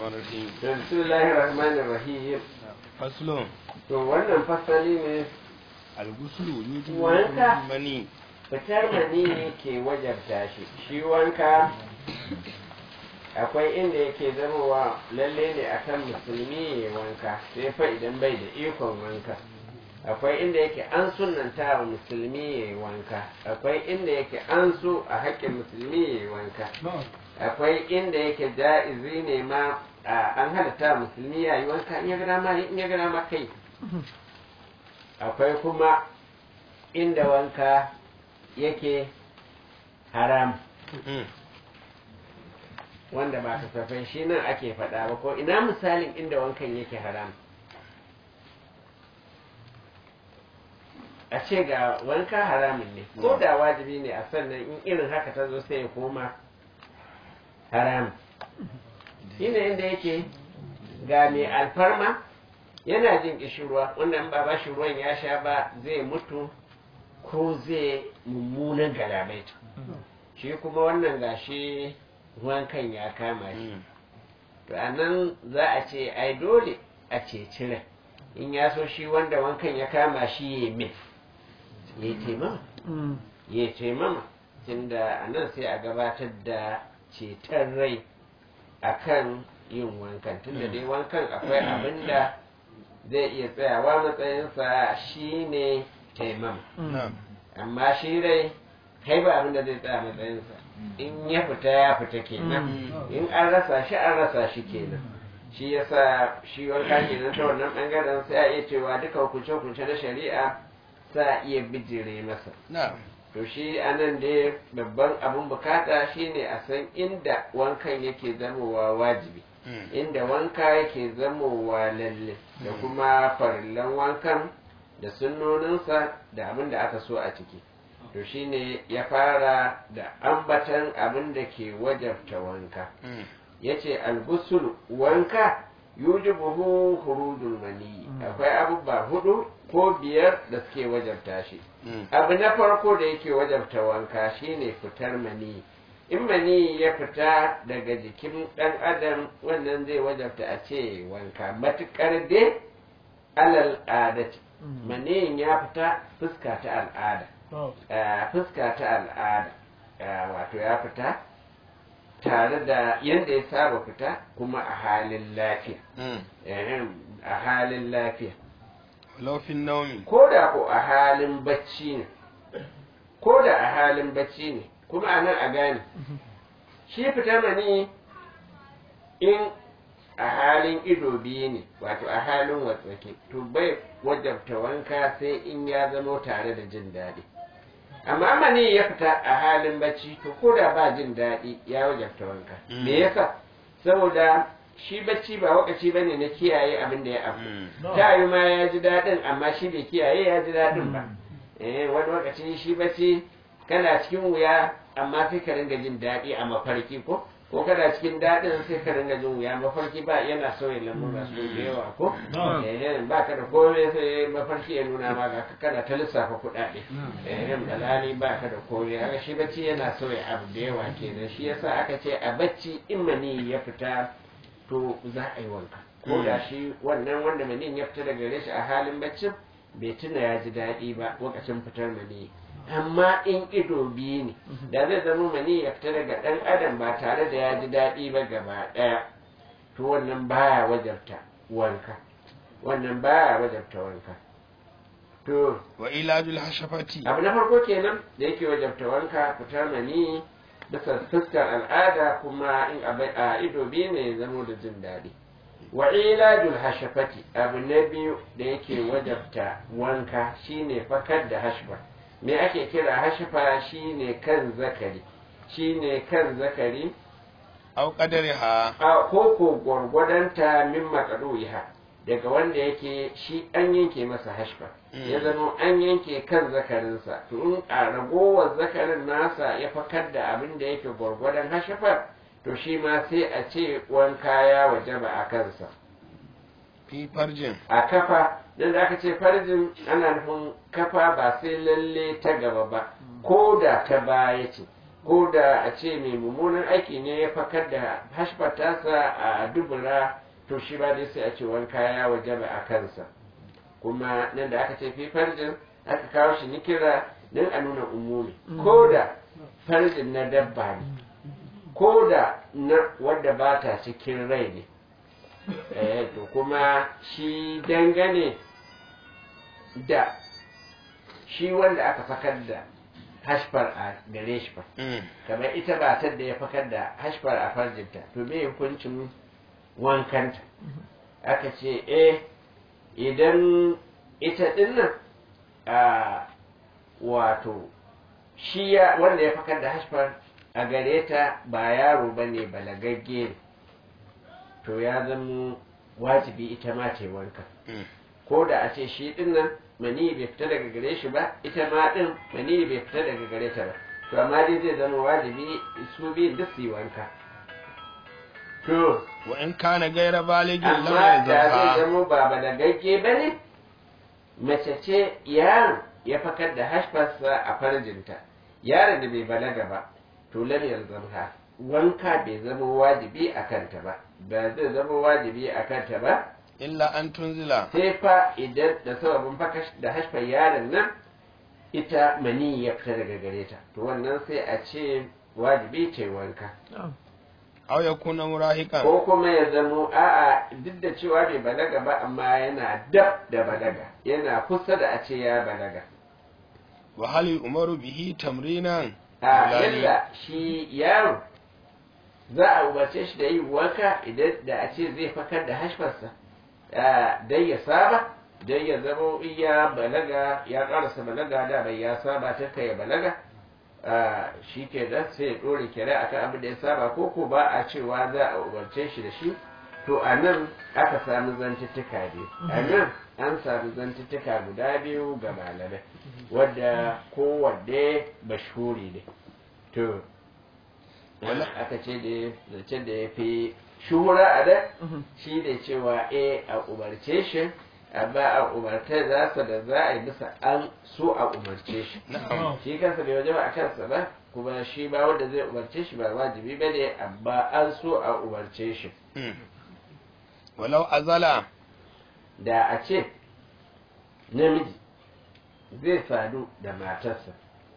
الرحمن الرحيم bismillahir rahmanir rahim فصل to wannan fasali ne الغسل يوجب Wanka. المني fitar mani ke wajabta shi shi wanka akwai inda yake zamowa lalle ne akan musulmi ya wanka sai fa idan bai da ikon wanka akwai inda yake an sunanta wa musulmi ya yi wanka akwai inda yake an so a haƙƙin musulmi ya yi wanka akwai inda yake ja'izi ne ma a- an halatta wa musulmi ya yi wanka in ya ga dama in ya ga dama kai akwai kuma inda wanka yake haram مم. wanda ba kasafai shi nan ake faɗa ba ko ina misalin inda wankan yake haram a ce ga wanka haramun ne ko da wajibi ne a sannan in irin haka ta zo sai ya koma haram shi ne inda yake ga mai alfarma yana jin ƙishirwa wanda in ba ba shi ruwan ya sha ba zai mutu ko zai mummunan galabaita shi kuma wannan gashi wankan ya kama shi مم. to a nan za a ce ai dole a ce cire in ya so shi wanda wankan ya kama shi ya mai ya taimama ya taimama tunda a nan sai a gabatar da ceton rai akan yin wankan tunda dai wankan akwai abin da zai iya tsayawa matsayinsa shine taimama نعم amma shi rai kai ba abin da zai tsaya matsayinsa in ya fita ya fita kenan in an rasa shi an rasa shi kenan shi yasa shi wanka kenan ta wannan bangaren sai a iya cewa duka hukunce-hukunce na shari'a sa a iya bijire masa نعم to shi anan dai babban abun bukata shine a san inda wankan yake zamowa wajibi مم. inda wanka yake zamowa lalle da kuma farillan wankan da sunnoninsa da abin da aka so a ciki to shine ya fara da ambatan abin da ke wajabta wanka مم. ya ce algusul wanka yujibuhu hurudul mani akwai abubuwa hudu ko biyar da suke wajabta shi مم. abu na farko da yake wajabta wanka shine fitar mani in mani ya fita daga jikin ɗan adam wannan zai wajabta a ce wanka matuƙar dai alal adati maniyin ya fita fuska ta al'ada Ah, fuska ta al'ada Ah, wato ya fita tare da yadda ya saba fita kuma a halin lafiya مم. Ehem, a halin lafiya لو في النوم ko da ko a halin bacci ne ko da a halin bacci ne kuma a nan a gane shi fitar mani in a halin ido biyu ne wato a halin watsake to bai wajabta wanka sai in ya zamo tare da jin daɗi amma mani ya fita a halin bacci to ko da ba jin daɗi ya wajabta wanka Mm. me yasa saboda shi bacci ba wakaci bane na kiyaye abin da ya afu مم. ta yi ma ya ji daɗin amma shi bai kiyaye ya ji daɗin ba eh wani lokaci shi bacci kana cikin wuya amma sai ka ringa jin daɗi a mafarki ko ko kana cikin daɗin sai ka ringa jin wuya mafarki ba yana sauya lamura su da yawa ko eh ba ka da komai sai mafarki ya nuna ma ga ka kana ta lissafa kuɗaɗe eh dalali ba ka da komai haka shi bacci yana sauya abu da yawa kenan shi yasa aka ce a bacci in mani ya fita to za a yi wanka ko da shi wannan wanda manin ya fita daga gare shi a halin baccin bai tuna ya ji daɗi ba lokacin fitar mani amma in ido biyu ne da zai zama mani ya fita daga ɗan adam ba tare da ya ji daɗi ba gaba ɗaya to wannan baya wajabta wanka wannan baya wajabta wanka to وعلاج الحشفة abu na farko kenan da yake wajabta wanka fitar mani bisa fuskar al'ada kuma in a bai- a ido biyu ne ya zamo da jin daɗi wa ilajul hashafati abu na biyu da yake wajabta wanka shine fakar da hashfa me ake kira hashfa shine kan zakari shine kan zakari أو قدرها a koko gwargwadonta min makaruha daga wanda yake shi an yanke masa hashfa ya zama an yanke kan zakarinsa to in a ragowar zakarin nasa ya fakar da abin da yake gwargwadon hashfar to shi ma sai a ce wanka ya wajaba a kansa في فرج a kafa don da aka ce farjin ana nufin kafa ba sai lalle ta gaba ba ko da ta baya ce ko da a ce mai mummunan aiki ne ya fakar da hashfar tasa a dubura to shi ba dai sai a ce wanka ya wajaba a kansa kuma nan da aka ce fi farjin aka kawo shi nikira don a nuna umumi ko da farjin na dabba ne ko da na wadda ba ta cikin rai ne eh to kuma shi dangane da shi wanda aka fakar da hashfar a gare shi fa kamar ita matar da ya fakar da hashfar a farjinta to me hukuncin wankanta aka ce eh idan ita dinnan a wato shi ya wanda ya fakar da hashfar a gare ta ba yaro ba ne balagagge ne to ya zama wajibi ita ma ta yi wanka ko da a ce shi dinnan mani bai fita daga gare shi ba ita ma din mani bai fita daga gare ta ba to amma dai zai zama wajibi su biyun duk su yi wanka to wa in kana gaira baligin lam amma da zai yazha zama ba balagagge ba ne mace ce yaron ya fakar da hashfarsa a farjinta yaron da bai balaga ba to lam yalzamha wanka bai zama wajibi a kanta ba ba zai zama wajibi a kanta ba illa an tunzila sai fa idan da sababin faka da hashfar yaron nan ita mani ya fita daga gare ta to wannan sai a ce wajibi ce wanka aw yakuna murahiqan ko kuma ya zamo a'a duk da cewa bai balaga ba amma yana dab da balaga yana kusa da a ce ya balaga wa hal umaru bihi tamrinan a Fulani. yadda shi yaro za a umarce shi da yin wanka idan da a ce zai fakar da hashfarsa dai ya saba dai ya zama in ya balaga ya karasa balaga da bai ya saba ta kai ya balaga shi ke nan sai ya ɗore kere akan abin da ya saba ko ko ba a cewa za a umarce shi da shi to a nan aka sami zantuttuka biyu a nan an sami zantuttuka guda biyu ga malamai wadda kowanne mashhuri ne to Wala- aka ce da zancen da ya fi shuhura a da shi ne cewa e a umarce shi amma a umarta za su da za a yi bisa an so a umarce shi na'am shi kansa bai waje ba a kansa ba kuma shi ba wanda zai umarce shi ba wajibi ba ne amma an so a umarce shi Mm. walau azala da a ce namiji zai sadu da matarsa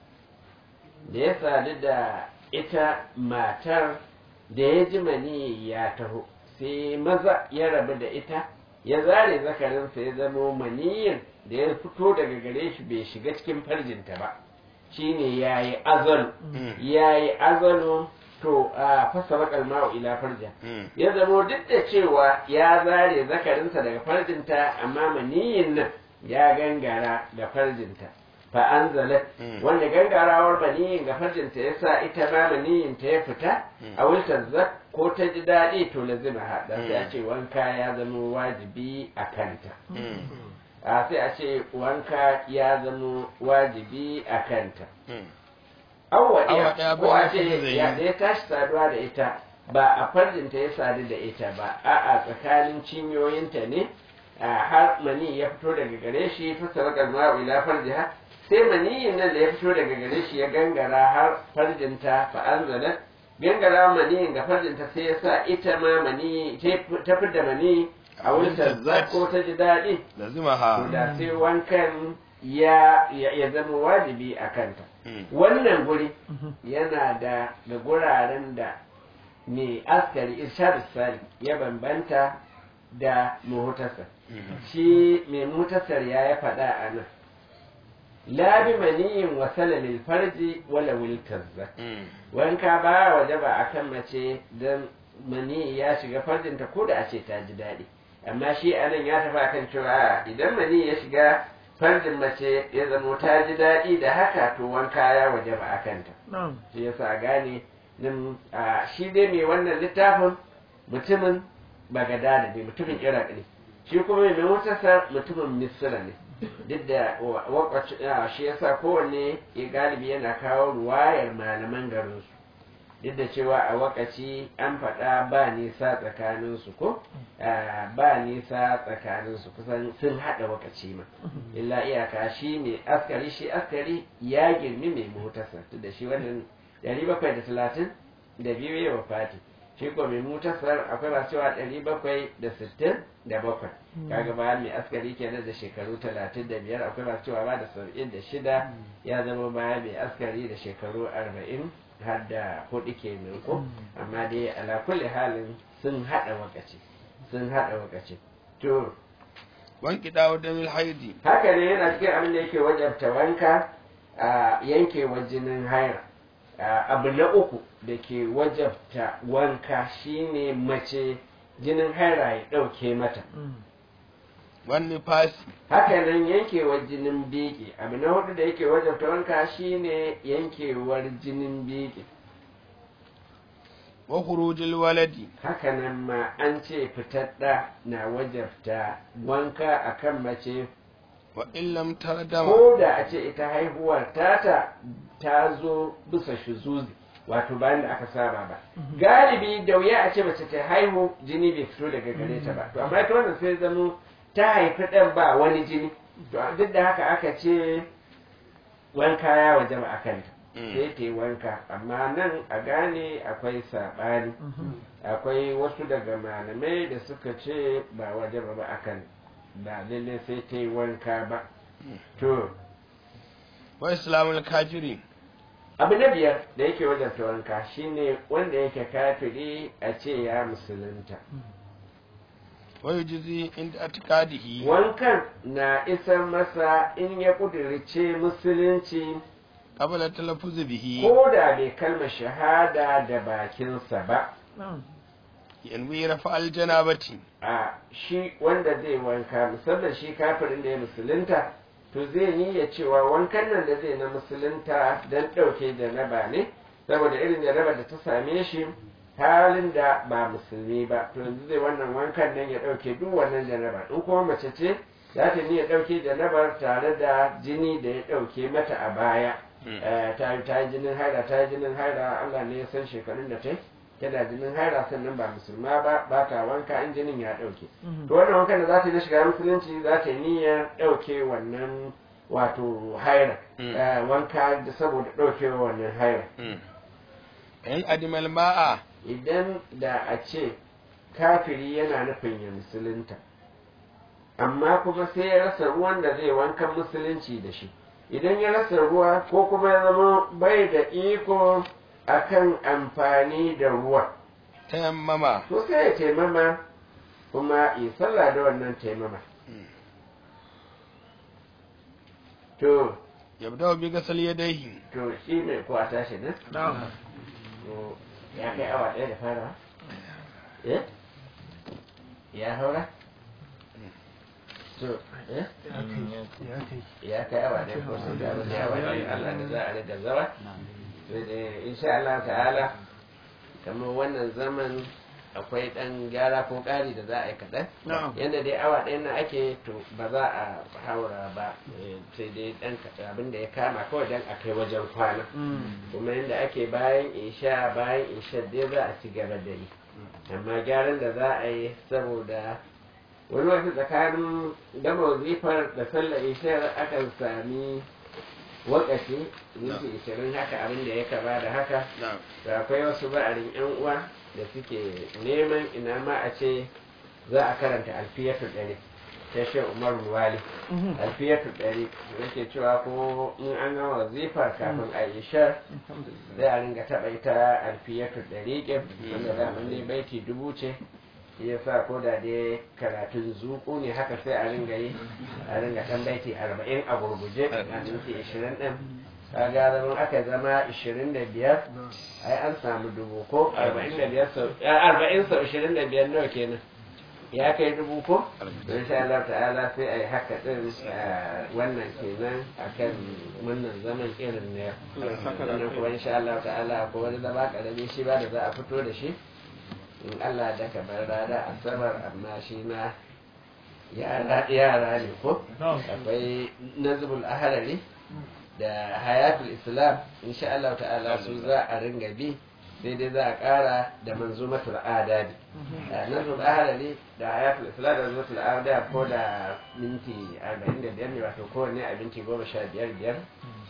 da ya sadu da ita matar da ya ji mani ya taho sai maza ya rabu da ita ya zare zakarinsa ya zamo maniyin da ya fito daga gare shi bai shiga cikin farjinta ba shine ya yi azalu Mm. ya yi azalu to a fasa bakal ma'u ila farja Mm. ya zamo duk da cewa ya zare zakarinsa daga farjinta amma maniyin nan ya gangara ga farjinta fa anzalat Mm. wanda gangarawar maniyin ga farjinta ya sa ita ma maniyin ta ya fita Mm. a wultar zak ko ta ji daɗi to lazima haɗa sai a Mm. ce wanka ya zama wajibi a kanta Mm. a sai a ce wanka ya zama wajibi a kanta Mm. awa Awa ɗaya ɗaya ko ba a ya ce fi zai ya yi. ya tashi saduwa da ita ba a farjinta ya sadu da ita ba a'a tsakanin cinyoyinta ne a har mani ya fito daga gare shi fasara kalma ila farjiha sai maniyin nan da ya fito daga gare shi ya gangara har farjinta fa anzala gangara maniyin ga farjinta sai ya sa ita ma mani ta fidda mani a wurin tazzat ko ta ji daɗi lazimaha to da sai wankan ya ya ya zama wajibi a kanta Mm. wannan guri yana da ga guraren da mai askari irshad sali ya bambanta da muhutasar Mm. shi mai muhutasar ya ya faɗa a nan la bi maniyin wa salalil farji wala wiltazza Mm. wanka ba waje ba akan mace don mani ya shiga farjinta ko da a ce ta ji daɗi amma shi anan ya tafi akan cewa a, idan mani ya shiga farjin mace ya zamo ta ji daɗi da haka to wanka ya waje ba a kanta na'am shi yasa a gane nan a shi dai mai wannan littafin mutumin bagadada ne mutumin iraq ne shi kuma mai mutasar mutumin misira ne duk da wa- wakwaci a, shi yasa kowanne ya galibi yana kawo ruwayar malaman garinsu duk da cewa a wakaci an faɗa ba nisa tsakaninsu ko Ah, ba nisa tsakaninsu kusan sun haɗa wakaci ma illa iyaka shi mai askari shi askari ya girmi mai motarsa duk da shi wannan ɗari bakwai da talatin da biyu ya wafati shi ko mai mutasar akwai masu cewa ɗari bakwai da sittin da bakwai kaga bayan mai askari kenan da shekaru talatin da biyar akwai masu cewa ba da saba'in da shida ya zama bayan mai askari da shekaru arba'in har da hudu kenan ko amma dai ala kulli halin sun haɗa wakaci sun haɗa wakaci to wanki dawo da mil haidi haka ne yana cikin abin da yake wajabta wanka a yankewa jinin haira abu na uku da ke wajabta wanka shine mace jinin haira ya ɗauke mata wani fasi haka nan yankewar jinin biki abu na hudu da yake wajabta wanka shine yankewar jinin biki wa khurujil waladi haka nan ma an ce fitar ɗa na wajabta wanka akan mace wa illam tardama ko da a ce ita haihuwar tata ta zo bisa shuzuzi wato bayan da aka saba ba galibi da wuya a ce mace ta haihu jini bai fito daga gare ta ba to amma ita wannan sai zamo ta haifi ɗan ba wani jini to duk da haka aka ce wanka ya wajaba a kanta sai ta yi wanka amma nan a gane akwai saɓani akwai wasu daga malamai da suka ce ba wajaba ba a kan ba lalle sai ta yi wanka ba to wa islamul kafiri abu na biyar da yake wajabta wanka shine wanda yake kafiri a ce ya musulunta wa yujzi inda atikadihi wankan na isar masa in ya kudirce musulunci qabla talaffuz bihi ko da bai kalma shahada da bakinsa ba yanwi rafa aljanabati a shi wanda zai wanka musamman shi kafirin da ya musulunta to zai niyya cewa wankan nan da zai na musulunta don ɗauke janaba ne saboda irin jaraba da ta same shi halin da ba musulmi ba to yanzu zai wannan wankan nan ya ɗauke duk wannan janaba in kuma mace ce za ta niyya ɗauke janabar tare da jini da ya ɗauke mata a baya ta yi jinin haira ta yi jinin haira Allah ne ya san shekarun da ta yi tana jinin haira sannan ba musulma ba ba ta wanka in jinin ya ɗauke to wannan wankan da za ta yi na shiga musulunci za ta yi niyyar ɗauke wannan wato haira wanka da saboda ɗauke wannan haira in adimal ma'a idan da a ce kafiri yana nufin ya musulunta amma kuma sai ya rasa ruwan da zai wankan musulunci da shi idan ya rasa ruwa ko kuma ya zama bai da iko akan amfani da ruwa tayammama to sai ya taimama kuma yi sallah da wannan taimama to yabda bi gasal yadayhi to shi ne ko a tashi ne to ya kai awa ɗaya da fara eh ya haura to eh ya kai awa ɗaya ko sai da wani awa ɗaya Allah da za a riga zawa insha Allah ta'ala kamar wannan zaman akwai ɗan gyara ko ƙari da za a yi kaɗan yadda dai awa ɗaya na ake to ba za a haura ba sai dai ɗan abin da ya kama kawai dan a kai wajen kwana kuma yadda ake bayan isha bayan isha dai za a ci gaba da yi amma gyaran da za a yi saboda wani wasu tsakanin gama wazifar da sallar ishar akan sami wakaci minti ishirin haka abin da ya kama da haka da akwai wasu ba'arin yan uwa da suke neman ina ma a ce za a karanta alfiyatu ɗari ta shi umar wali alfiyatu ɗari da ke cewa ko in an gama wazifar kafin a yi shar zai a ringa taɓa ita alfiyatu ɗari ƙin wanda daman dai baiti dubu ce ya sa ko da dai karatun zuku ne haka sai a ringa yi a ringa kan baiti arba'in a gurguje a minti ishirin ɗin kaga zama aka zama ishirin da biyar ai an samu dubu ko arba'in da biyar sau arba'in sau ishirin da biyar nawa kenan ya kai dubu ko insha Allah ta'ala sai a yi haka ɗin wannan kenan akan wannan zaman irin na yau sannan kuma insha Allah ta'ala ko wani zama ƙarami shi ba da za a fito da shi in Allah da ka bar rana asabar amma shi ma yara ne ko akwai nazibul aharari da hayatul islam insha Allah ta'ala su za a ringa bi sai dai za a kara da manzumatul adabi nazibul aharari da hayatul islam da manzumatul adabi ko da minti 45 ne wato kowanne a minti 15 biyar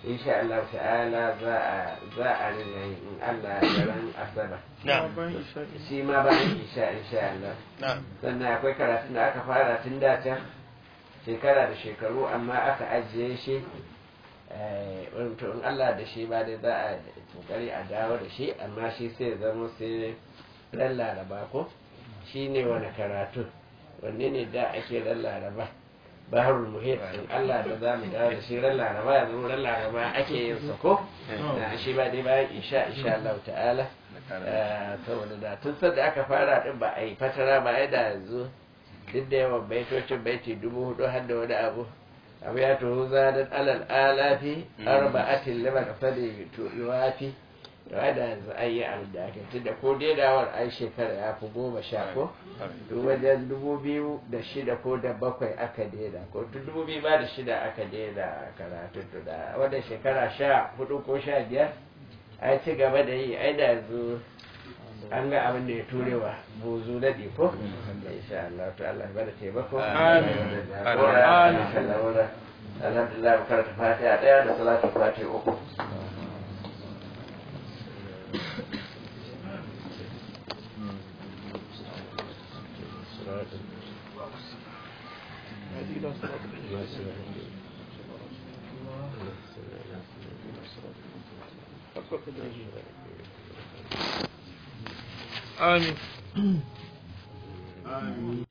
insha Allah ta'ala za a za a rinka yin in Allah ya ran asabar na'am shi ma bayan isha insha Allah na'am sannan akwai karatun da aka fara tun da can shekara da shekaru amma aka ajiye shi eh, wato in Allah da shi ba dai za a kokari a dawo da shi amma shi sai ya zama sai ran laraba ko shi ne wani karatu wanne ne da ake ran laraba baharul muhit in Allah da za mu dawo da shi ran laraba yanzu ran laraba ake yin sa ko Na shi ba dai bayan isha insha Allah ta'ala Eh, saboda da tun sanda aka fara din ba a yi fatara ba ai da yanzu duk da yawan baitocin baiti dubu hudu har da wani abu abu ya tuhu zanen alal alafi arba'atin lima kasadi to yuwafi da wai da yanzu an yi abin da aka tunda ko daidawar ai shekara ya fi goma sha ko duk wajen dubu biyu da shida ko da bakwai aka daida ko tun dubu biyu ba da shida aka daida karatun to da wannan shekara sha hudu ko sha biyar ai ci gaba da yi ai da yanzu an ga abin da ya turewa buzu na ko insha Allah to Allah bada taimako Amin. Amin. alhamdulillah mu karanta fatiha daya da salatu fatiha uku amin